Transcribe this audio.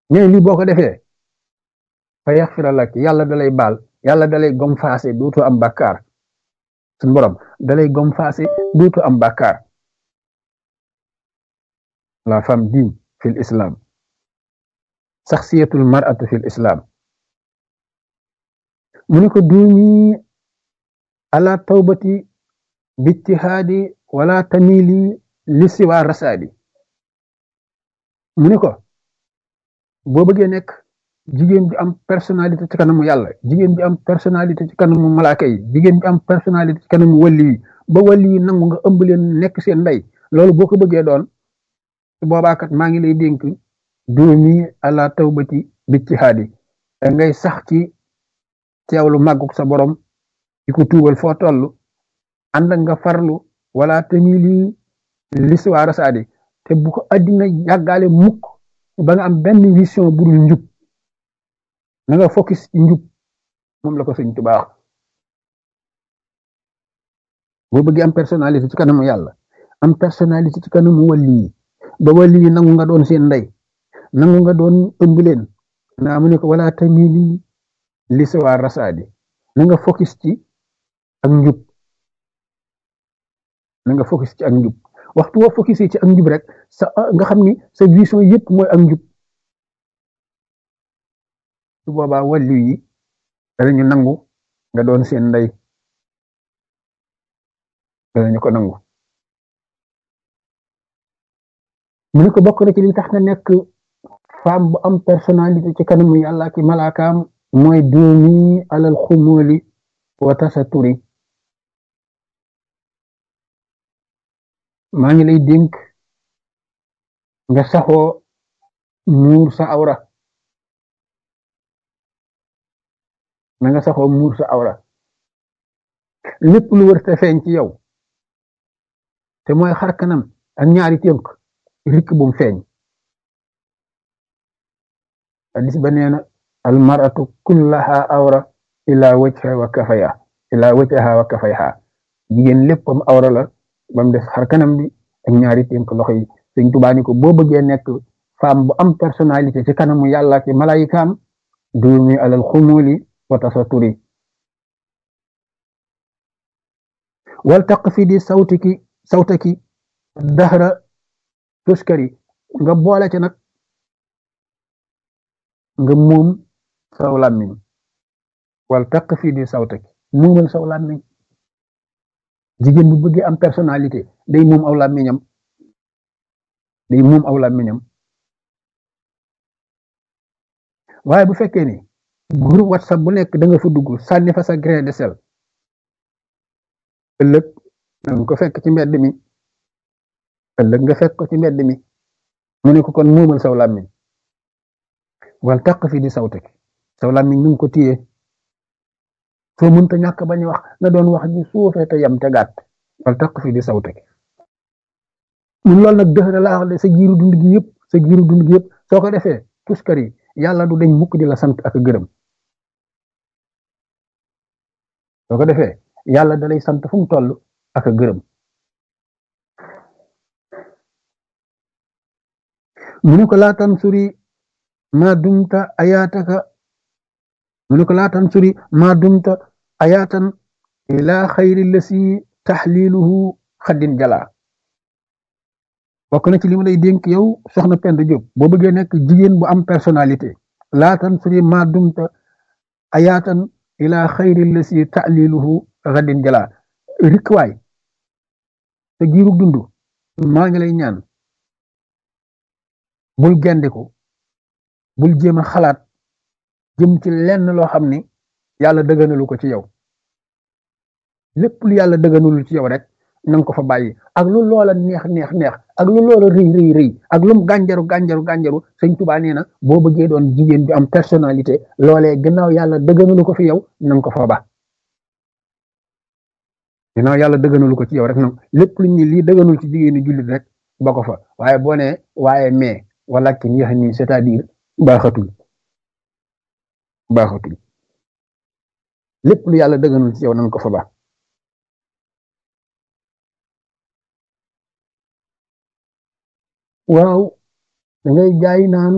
ñooy lii boo ko defee fa yaxfira lak yàlla dalay baal yàlla dalay gom faase duutu am bàkkaar suñ borom dalay gom faase duutu am bàkkaar la femme digne fi l'islam saxsiyatul mar'atu fi l'islam mu ni ko duumi ala tawbati bijtihaadi wala tamili li siwa rasaadi mu ni ko boo bëggee nekk jigéen bi am personnalité ci kanamu yàlla jigéen bi am personnalité ci kanamu malaaka yi jigéen bi am personnalité ci kanamu wàlli yi ba wàlli yi nangu nga ëmb leen nekk seen ndey loolu boo ko bëggee doon su boobaakat maa ngi lay dénk duumi ala tawbati bijtihaadi ngay sax ci teewlu màgguk sa borom di ko tuubal foo toll ànd nga farlu wala tamili liswa rasaadi te bu ko addina yàggaale mukk ba nga am benn vision bu dul njub na nga focus ci njub moom la ko sëñ Tuubaa boo bëggee am personnalité ci kanamu yàlla am personnalité ci kanamu wàlli yi ba wàlli yi nangu nga doon seen ndey nangu nga doon ëmb leen naa mu ne ko wala tamili liswa rasaadi na nga focus ci ak njub na nga focus ci ak njub waxtu woo focus ci ak njub rek sa nga xam ni sa vision yëpp mooy ak njub su boobaa wàllu yi danañu nangu nga doon seen ndey danañu ko nangu mu ne ko bokk na ci li tax nga nekk femme bu am personnalité ci kanamu yàlla ki malaakaam mooy duumi alal xumóoli wa tasaturi maa ngi lay dénk nga saxoo muur sa awra na nga saxoo muur sa awra lépp lu wër te feeñ ci yow te mooy xar kanam ak ñaari tënk rikk bum feeñ hadis ba nee na al maratu kullaha awra ila wajha wa kafaya ila wajha wa kafayha jigéen léppam awra la ba mu des xar kanam bi ak ñaari tënk loxo yi sëñ Tuubaa ni ko boo bëggee nekk femme bu am personnalité ci kanamu yàlla ci malayikaam duumi alal xumuli wa tasaturi wal taq fi di sawtiki sawtaki dahra tuskari nga boole ci nag nga moom saw làmmiñ wal taq fi di sawtaki muumal saw làmmiñ jigéen bu bëggee am personnalité day moom aw làmmiñam day moom aw làmmiñam waaye bu fekkee ni groupe whatsapp bu nekk da nga fa dugg sànni fa sa grain de sel ëllëg nga ko fekk ci mbedd mi ëllëg nga fekk ko ci mbedd mi mu ne ko kon muumal saw làmmiñ wal taq fi di sawtek saw làmmiñ nu ko téye soo mënta ñàkk bañ wax nga doon wax ji suufee te yam te gàtt wal taq fi di sawtek ñun loolu nag dëx la wax de sa giiru dund gi yëpp sa giiru dund gi yëpp soo ko defee tuskar yi yàlla du dañ mukk di la sant ak gërëm soo ko defee yàlla da lay sant fu mu toll ak gërëm mu ne ko laatan suri ma dumta ayaataka mu ne ko laatan suri ma dumta ayaatan ila xayri lasi taxliluhu xaddin jala bokk na ci li ma lay dénk yow soxna Penda Diop boo bëggee nekk jigéen bu am personnalité laatan suri ma dumta ayaatan ila xayri lasi taxliluhu xaddin jala rikwaay te giiru dund maa ngi lay ñaan bul gendiku bul jéem a xalaat jëm ci lenn loo xam ni yàlla dëgganalu ko ci yow lépp lu yàlla dëgganalul ci yow rek nanga ko fa bàyyi ak lu loola neex neex neex ak lu loola rëy rëy rëy ak lum gànjaru gànjaru gànjaru sëñ Tuubaa nee na boo bëggee doon jigéen bi am personnalité loolee gannaaw yàlla dëgganalu ko fi yow nanga ko fa ba gannaaw yàlla dëgganalu ko ci yow rek nag lépp lu ñu lii dëgganul ci jigéenu jullit rek ba ko fa waaye boo nee waaye mais walakin yax nii c'est-à-dire baaxatul baaxatul lépp lu yàlla dëgganul ci yow nanga ko fa ba waaw da ngay jaay naan